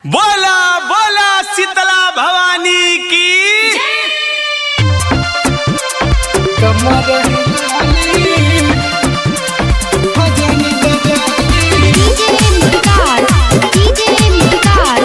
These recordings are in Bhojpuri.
बोला बोला शीतला भवानी की डीजे मुटकार डीजे मुटकार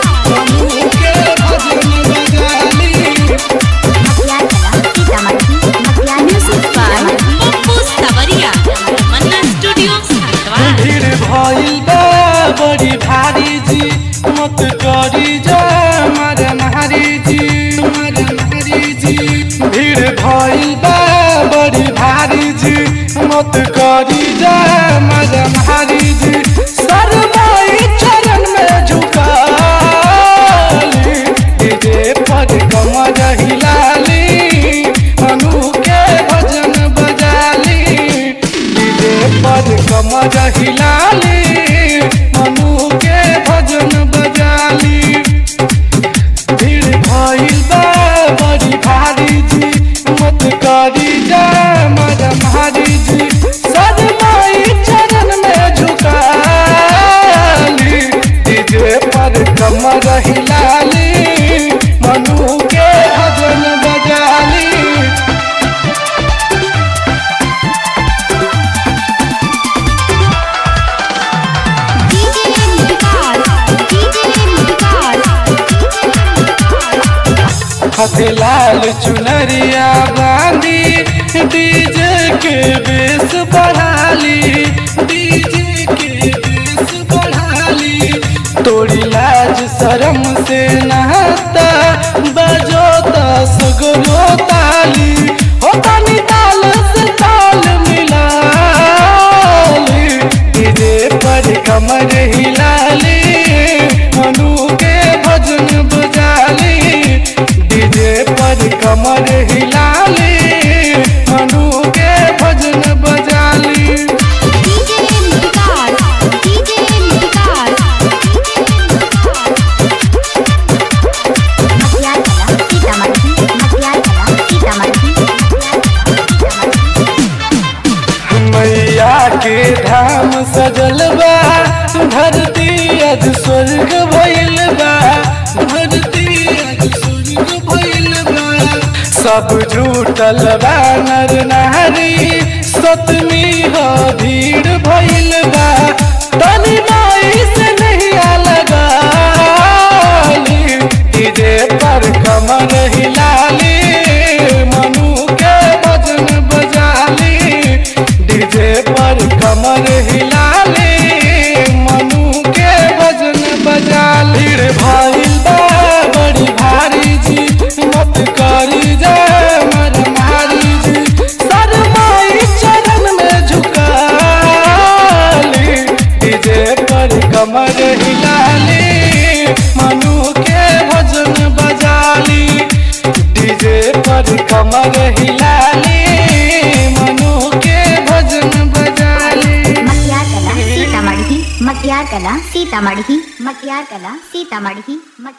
मटियार कला सीतामढ़ी मटियार म्यूजिक बाय पप्पू सवरिया मन्ना स्टूडियो हरिद्वार भीड़ भइल बा बड़ी भारी जी मत करी जा मार मारी जी मार मारी जी भीड़ भइल बा बड़ी भारी जी मत करी जा मार मारी जी सरमाई चरण में झुकाली डीजे पर कमर हिलाली अनु के भजन बजाली डीजे पर कमर हिलाली मनु के भजन बजाली भीड़ भइल बा बड़ी भारी जी मत करी जा मर मारी जी सदमाई चरण में झुकाली डीजे पर कमर हिलाली मनु के भजन बजाली डीजे मुटकार डीजे मुटकार हथे लाल चुनरिया बांधी डीजे के बेस बढ़ाली डीजे के बेस बढ़ाली तोड़ी लाज शरम से नहाता बजो दस गो ताली हो तानी ताल से ताल मिलाली डीजे पर कमर हिलाली मनु के भजन बजाली डीजे पर कमर हिलाली मनु के भजन बजाली डीजे मुटकार डीजे मुटकार मटियार कला सीतामढ़ी मटियार कला सीतामढ़ी मैया के धाम सजल बा धरती अज स्वर्ग भइल बा धरती अज स्वर्ग भइल बा सब झूठल बा नर नारी सतमी हो भीड़ भइल बा तनी माई से नहीं लगाली डीजे पर कमर हिलाली मनु के भजन बजाली डीजे पर कमर हिलाली मनु के भजन बजाली रे भइल बा बड़ी भारी जी मत करी जा मर मारी जी सरमाई चरण में झुकाली डीजे पर कमर हिलाली मनु के भजन बजाली डीजे पर कमर हिलाली मनु के भजन बजाली मटियार कला सीतामढ़ी मटियार कला सीतामढ़ी मटियार कला सीतामढ़ी